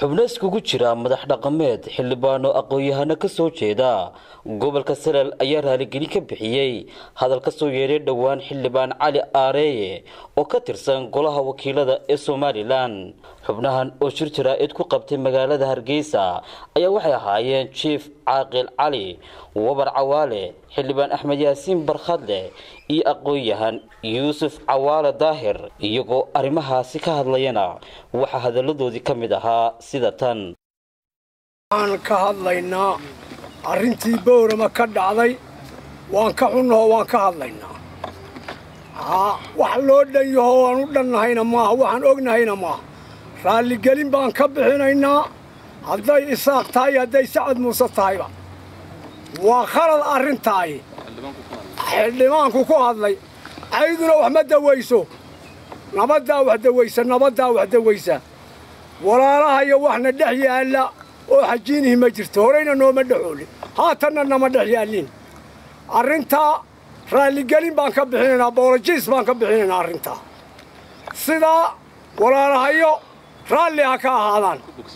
xubno iskugu jira madax dhaqameed xildhibaano aqoon-yahano ka soo jeeda gobolka salal ayaa raaligelin ka bixiyey hadal ka soo yeedhay dhowaan xildhibaan cali aareeye oo ka tirsan golaha wakiilada ee somalilan xubnahan oo shir jaraa-id ku qabtay magaalada hargeysa ayaa waxay ahaayeen jief caaqil cali wabar cawaale xildhibaan axmed yaasiin barkhadle iyo aqoon-yahan yuusuf cawaale daahir iyagoo arrimahaasi ka hadlayana waxaa hadalladoodii ka mid ahaa sida tan waxaan ka hadlaynaa arrintii bowrama ka dhacday waan ka xunnahoo waan ka hadlaynaa wax loo dhan yaho aan u dhannahayna maaha waxaan ognahayna maaha raalligelin baan ka bixinaynaa hadday isaaq tahay hadday sacad muuse tahayba waa khalad arrintaay xildhibaanku ku hadlay cayduna wax ma dawayso nabaddaa wax dawaysa nabaddaa wax dawaysa walaalahayo waxna dhex yaalla oo xajiinihi ma jirto horayna nooma dhexoolin haatanna nama dhex yaallin arrintaa raalligelin baan ka bixinaynaa boolojiis baan ka bixinaynaa arrintaa sidaa walaalahayo raalli ha ka ahaadaan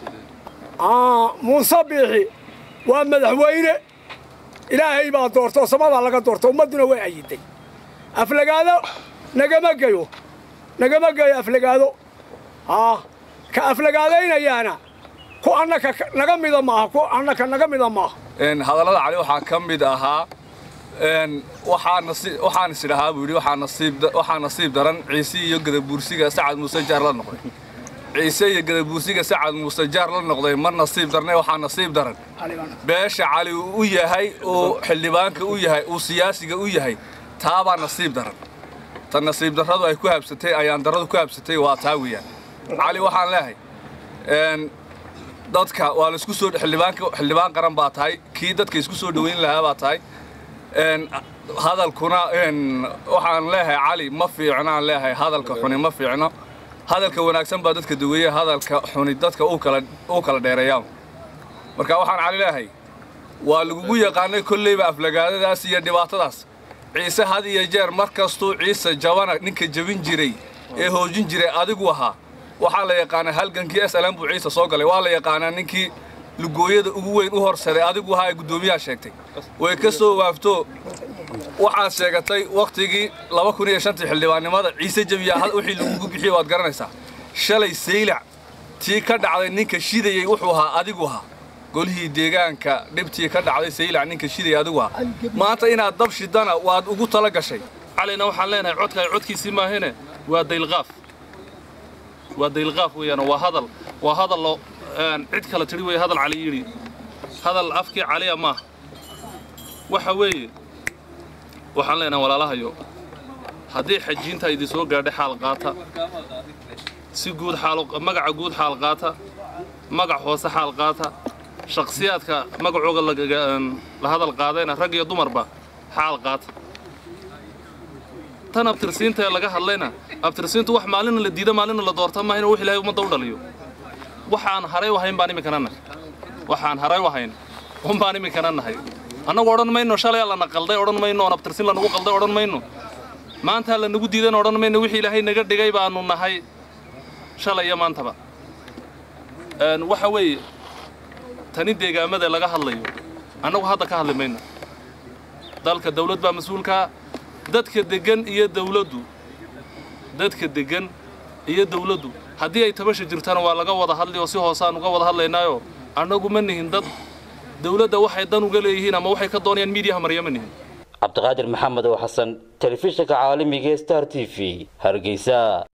muuse biixi waa madaxweyne ilaahay baa doortoo samadaa laga doorto ummadduna way ayiday aflagaado nagama geyo nagama geyo aflagaado haa ka aflagaadaynayaana ku annaka naga mida maaha ku annaka naga mida maaha hadallada cali waxaa ka mid ahaa waxaan is idhahaa buu yidhi waxaa nasiib daran ciise iyo gadabuursiga sacad muuse jaar la noqday ciise iyo gadabuursiga sacad muuse jaar la noqday ma nasiib darne waxaa nasiib daran beesha cali uu u yahay uu xildhibaanka u yahay uu siyaasiga u yahay taabaa nasiib daran ta nasiib darradu ay ku habsatay ayaan darradu ku habsatay waa taa weeyaan cali waxaan leehay dadka waa laisku soo xildhibaan qaran baa tahay kii dadka isku soo dhoweyn lahaa baa tahay hadalkuna waxaan leehay cali ma fiicnaan leehay hadalka xuni ma fiicno hadalka wanaagsan baa dadka daweeye hadalka xuni dadka uu kala dheereeyaa marka waxaan cali leehay waa lagugu yaqaanay kolleyba aflagaadadaas iyo dhibaatadaas ciise had iyo jeer mar kastuu ciise jabana ninka jabin jiray ee hoojin jiray adigu ahaa waxaa la yaqaanaa halgankii s lm buu ciise soo galay waa la yaqaanaa ninkii lugooyada ugu weyn u horsaday adigu ahaa ee guddoomiyaha sheegtay way ka soo waafto waxaad sheegatay wakhtigii laba kun iyo shantii xildhibaannimada ciise jabiya wixii lagugu bixiyey waad garanaysaa shalay saylac tii ka dhacday ninka shidayey wuxuu ahaa adigu ahaa golihii deegaanka dhibtii ka dhacday saylac ninka shidayay adigu ahaa maanta inaad dab shidana waad ugu tala gashay calina waxaan leenahay codka codkiisii maahine waa daylqaaf waa daylqaaf weeyaan waa hadal waa hadal loo cid kale tidhi weeye hadal cali yidhi hadal afkii caliya maaha waxa weeye waxaan leenahay walaalahayo haddii xajiinta idin soo gaadhay xaal qaata si guud xaal magaca guud xaal qaata magac hoose xaal qaata shakhsiyaadka magacooga la hadal qaadayna rag iyo dumarba xaal qaata tan abtirsiinta ee laga hadlayna abtirsiintu wax maalina la diida maalina la doorta maahayna wax ilaahay ummadda u dhaliyo waxaan haray u hayn baan iminkana nahay waxaan haray u hayn un baan iminkana nahay annagu odhan mayno shalay lana qalday odhan mayno oon abtirsin lanagu qalday odhan mayno maantaa lanagu diidan odhan mayno wixii ilaahay naga dhigay baanu nahay shalay iyo maantaba waxa weeye tani deegaamada laga hadlayo annagu hadda ka hadli mayno dalka dawlad baa mas-uulkaa dadka deggan iyo dawladdu dadka deggan iyo dawladdu haddii ay tabasha jirtana waa laga wada hadli oo si hoosaan uga wada hadlaynaayo annagu ma nihin dad dawladda waxay dan uga leeyihiin ama waxay ka doonayaan miidiyaha marya ma nihin cabdiqaadir maxamed oo xasan telefishinka caalamiga star t v hargeysa